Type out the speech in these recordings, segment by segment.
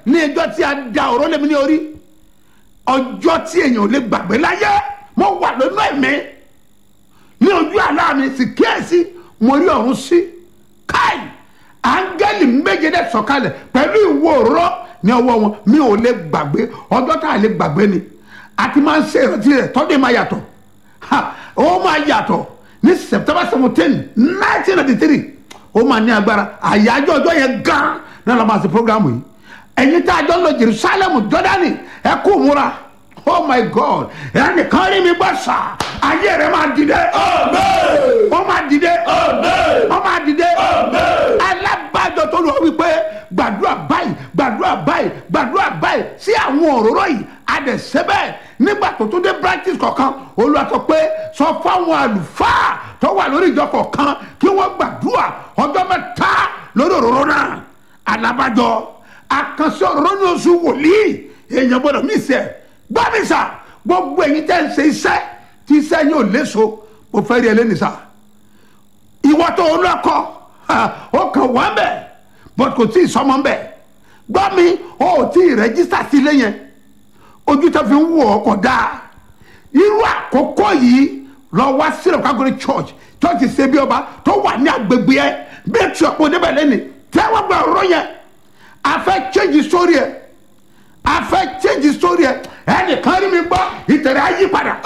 ní ẹjọ́ tí a da ọ̀rọ̀ lẹ́mi ní orí ọjọ́ tí èèyàn ò lè gbàgbé láyé mo wà lónú ẹ̀mí ní ojú àlá mi sì kíyèsí mo rí ọ̀run sí káì áńgẹ́lì méje dẹ̀ sọ̀kalẹ̀ pẹ̀lú ìwo òróró ní ọwọ́ wọn mi ò lè gbàgbé ọjọ́ tá a lè gbàgbé ni a ti máa ń ṣe ìrántí rẹ̀ tọ́jú máa yàtọ̀ ha ó máa yàtọ̀ ní september seventeen nineteen ninety three ó máa ní agbára àyájọ́ ọjọ́ yẹn gan náà la máa ṣe programu yìí ẹ̀yin tá a jọ lọ jerusalem jordani ẹ kú múra oh my god ẹnìkan rí mi bá sà ayé rẹ máa dìde ó máa dìde ó máa dìde alábàjọ tó lọ wípé gbàdúrà báyìí gbàdúrà báyìí gbàdúrà báyìí sí àwọn òróró yìí adẹ̀sẹ́bẹ̀ nígbà tó tó dé practice kọ̀ọ̀kan olùwà sọ pé sọ fáwọn àlùfáà tó wà lórí ìjọ kọ̀ọ̀kan kí wọ́n gbàdúrà ọjọ́ mẹ́ta lórí òróró náà alábàjọ àkànṣe òróró ní oṣù wòlíì èèyàn gbọ́dọ̀ mí sẹ́ gbọ́mísà gbogbo ẹ̀yin tẹ́ ń ṣe iṣẹ́ tí iṣẹ́ yóò léso mo fẹ́ rí ẹ lẹ́nu sá ìwọ tó o lọ́kọ ó kàn wá bẹ̀ bọ́t kò tí ì sọmọ bẹ̀ gbọ́ mi ó ò tí ì rẹ́jísítà sílé yẹn ojú tó fi ń wò ó kọ̀ dáa irú àkókò yìí lọ wá sílẹ̀ kágóri church church ṣe bí ọba tó wà ní agbègbè ẹ bẹ́ẹ̀ tí ọ̀pọ̀ débẹ̀ lẹ́nu tẹ́wọ́ gba ọ̀rọ̀ yẹn a fẹ́ change story ẹ̀ a fẹ́ change story ẹ̀ ẹnìkan rí mi gbọ́ ìtẹ̀rẹ̀ á yí padà.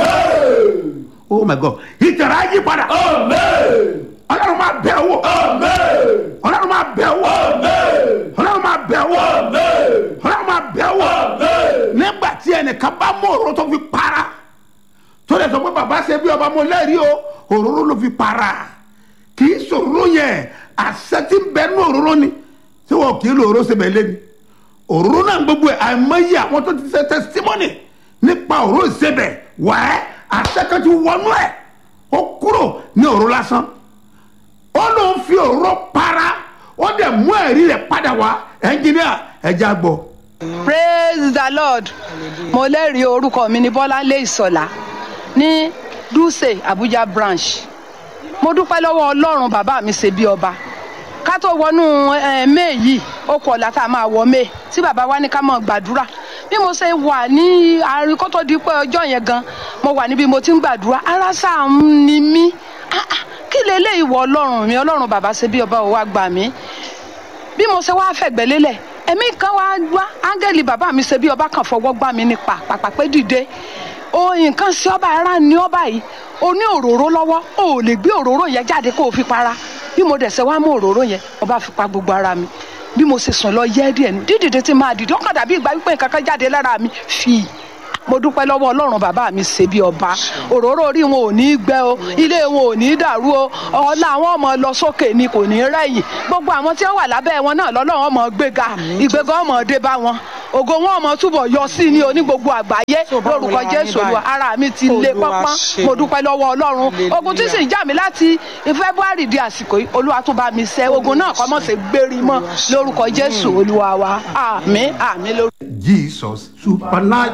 oh my god ìtẹ̀rẹ̀ á yí padà. ọlọ́run máa bẹ̀ wò. ọlọ́run máa bẹ̀ wò. ọlọ́run máa bẹ̀ wò. ọlọ́run máa bẹ̀ wò. nígbà tí ẹnìkan bá mú òróró tó fi para tó lè sọ pé bàbá ṣe bí ọba mo lẹ́rìí o òróró ló fi para kì í sòróró yẹn àṣẹ tí ń bẹ ní òróró ni tí wọn kì í lo òróró sebẹ̀ lé ni òróró náà gbogbo ẹ̀ àìmọye àwọn tó ti ṣe testimony nípa òróró sebẹ̀ wẹ́ẹ́ àṣẹ kan ti wọnú ẹ̀ ó kúrò ní òróró lásán ó ló ń fi òróró para ó dẹ̀ mú ẹ̀rí rẹ̀ padà wá ẹnjìníà ẹja gbọ́. praise the lord mo lẹ́rìí orúkọ mi ní bọ́láńlé ìsọ̀lá ní dùsẹ̀ abuja branch mo dúpẹ́ lọ́wọ́ ọlọ́run bàbá mi ṣe bí ọba ká tó wọnú may yìí ó kọ̀ ọ̀la tá a máa wọ may tí bàbá wa ní ká máa gbàdúrà bí mo ṣe wà ní àárín kó tó di pé ọjọ́ yẹn gan mo wà níbi mo ti ń gbàdúrà ara sáà ń ni mí kí leléyìí wọ ọlọ́run mi ọlọ́run bàbá ṣe bí ọba ò wá gbà mí bí mo ṣe wá fẹ̀gbẹ́ lélẹ̀ ẹ̀mí kan wá wá áńgẹ́lì bàbá mi ṣe bí ọba kan fọwọ́ gbá mi nípa pàpàpẹ́ dìde o nǹkan sí ọba ara ní ọba yìí o ní òróró lọ́wọ́ o ò lè gbé òróró yẹn jáde kó o fi para bí mo dẹ̀sẹ̀ wá mú òróró yẹn ọba fi pa gbogbo ara mi bí mo ṣe sùn lọ yẹ́ díẹ̀ ní dídìde tí máa dìde ọkàn dàbí ìgbà wípé nǹkan kan jáde lára mi fì mo dúpẹ́ lọ́wọ́ ọlọ́run bàbá mi ṣe bí ọba òróró orí wọn ò ní gbẹ o ilé wọn ò ní dàrú o ọlá àwọn ọmọ lọ sókè ni kò ní rẹ̀yìn gbogbo àwọn tí wọ́n wà lábẹ́ wọn náà lọ́lọ́run ọmọ gbéga ìgbéga ọmọ dé bá wọn ògo wọn ọmọ túbọ̀ yọ sí ní oní gbogbo àgbáyé lórúkọ jésù olúwa ara mi ti lé pọ́npọ́n mo dúpẹ́ lọ́wọ́ ọlọ́run ogun tí sì ń jà mí láti february di àsìkò yìí olúwa tún bá mi ṣẹ́ ogun náà kọ́ mọ̀ sí gbérí mọ́ lórúkọ jésù olúwa wa àmín àmín lórúkọ. jesus supernatural.